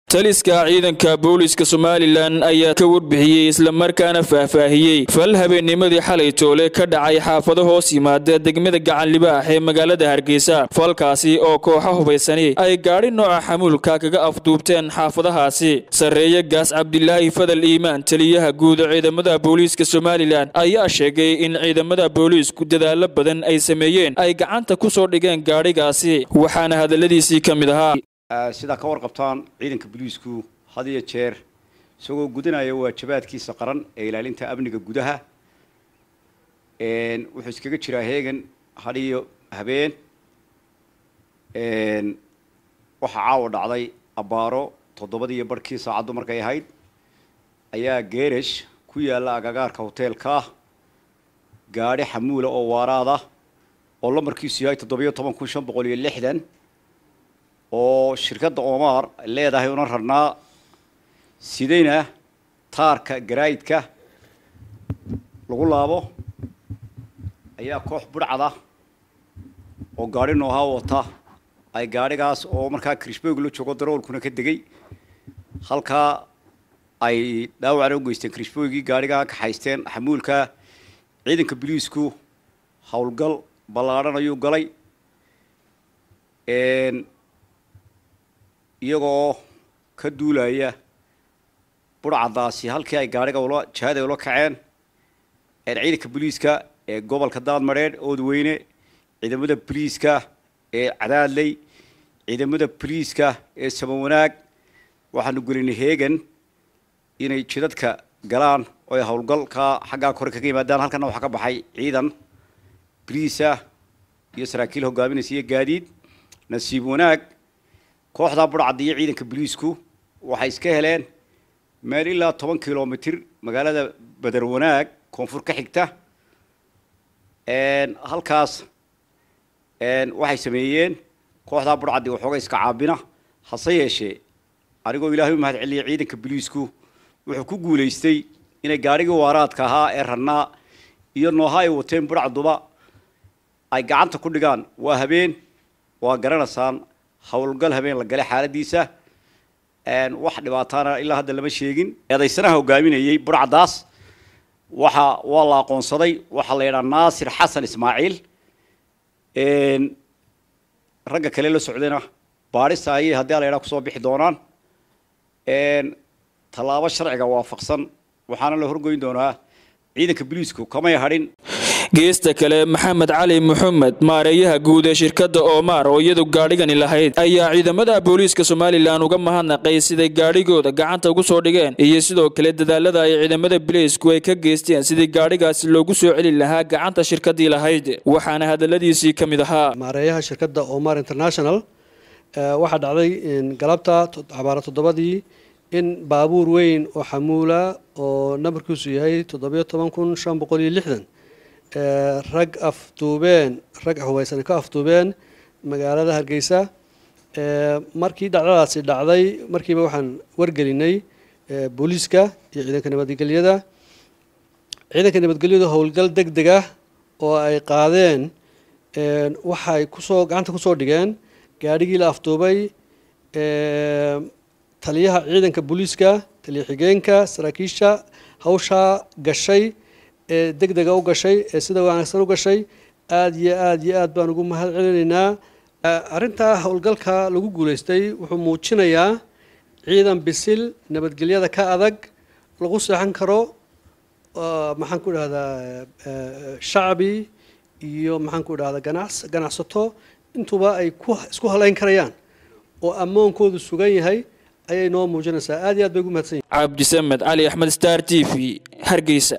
taliska ciidanka booliska somalilan ayaa ka warbixiyey islamarkaana faahfaahiyey fal habeennimadii xalay toole ka dhacay xaafado hoos yimaada degmada gacanlibaax ee magaalada hargeysa falkaasi oo kooxa hubaysani ay gaadhi nooca xamuulka kaga afduubteen xaafadahaasi sarreeye gaas cabdilaahi fadal iimaan taliyaha guud ciidamada booliiska somalilan ayaa sheegay in ciidamada booliisku dadaalo badan ay sameeyeen ay gacanta ku soo dhigeen gaadhigaasi waxaana hadalladiisii ka mid ahaa sidaa ka warqabtaan ciidanka booliisku had iyo jeer isagoo gudanaya waajibaadkiisa qaran ee ilaalinta amniga gudaha wuxuu iskaga jiraa heegan had iyo habeen waxaa caawa dhacday abbaaro toddobadiiyo barhkii saacaddu markay ahayd ayaa geerash ku yaalla agagaarka hoteelka gaadhi xamuula oo waaraada oo lambarkiisu yahay toddobiyo toban kun shan boqol iyo lixdan oo shirkadda omar leedahay una rarnaa sidayna taarka garaayidka lagu laabo ayaa koox budhcada oo gaadhi noohaa wata ay gaadhigaas oo markaa krishboog la joogo daroolkuna ka degay halkaa ay dhaawacna u geysteen krishboogii gaadhigaa kaxaysteen xamuulka ciidanka boliisku howlgal ballaadhan ayuu galay iyagoo ka duulaya budhcadaasi halkii ay gaadhiga ula jihada ula kaceen ciidanka boliiska ee gobolka daadmadheedh oodweyne ciidamada boliiska ee cadaadley ciidamada boliiska ee samawanaag waxaanu gelinay heegan inay jidadka galaan oo ay howlgalka xaggaa kore kaga yimaadaan halkana waxaa ka baxay ciidan boliisa iyo saraakiil hogaaminaysa iyo gaadiid nasiib wanaag kooxdaa budhcadda iyo ciidanka boliisku waxay iska heleen meel ilaa toban kilomitr magaalada beder wanaag koonfur ka xigta halkaas waxay sameeyeen kooxdaa budhcaddi waxooga iska caabina hase yeeshee anigoo ilaahay u mahad celiyay ciidanka boliisku wuxuu ku guulaystay inay gaadhigii waaraadka ahaa ee rannaa iyo nooha ay wateen budhcduba ay gacanta ku dhigaan waa habeen waa garanaysaan howlgal habeen la galay xaaladiisa wax dhibaataana ilaa hadda lama sheegin eedaysanaha hogaaminayey budhcadaas waxa waa la aqoonsaday waxaa la yidhaha naasir xasan ismaaciil ragga kale la socdayna baadhista ayay haddii a la yidhaha kusoo bixi doonaan tallaabo sharciga waafaqsan waxaana la horgoyn doonaa ciidanka boliisku kamay hadhin geesta kale maxamed cali maxamed maareeyaha guud ee shirkadda omar oo iyadu gaadhigani lahayd ayaa ciidamada booliiska somalilan uga mahadnaqay siday gaadhigooda gacanta ugu soo dhigeen iyo sidoo kale dadaalada ay ciidamada boliisku ay ka geysteen sidii gaadhigaasi loogu soo celi lahaa gacanta shirkaddii lahayd waxaana hadalladiisii ka mid ahaa maareeyaha shirkadda omar international waxaa dhacday galabta cabaaro toddobadii in baabuur weyn oo xamuula oo nambarkiisu yahay toddobiyo toban kun shan boqol iyo lixdan rag afduubeen rag hubaysan ka afduubeen magaalada hargeysa markii dhacdadaasi dhacday markiiba waxaan wargelinay booliiska iyo ciidanka nabadgelyada ciidanka nabadgelyadu howlgal deg deg ah oo ay qaadeen waxay kusoo gacanta kusoo dhigeen gaadhigii la afduubay taliyaha ciidanka booliiska taliya xigeenka saraakiisha hawshaa gashay ee deg dega u gashay ee sida wanaagsan u gashay aada iyo aada iyo aad baan ugu mahad celinaynaa arrintaa howlgalka lagu guulaystay wuxuu muujinayaa ciidan bisil nabadgelyada ka adag lagu seexan karo maxaan ku idhahdaa shacbi iyo maxaan ku idhahdaa ganacs ganacsato intuba ay ku isku halayn karayaan oo ammoonkoodu sugan yahay ayay noo muujinaysaa aad iyo aad bay ugu mahadsan yihin cabdisamed cali axmed star t v hargeysa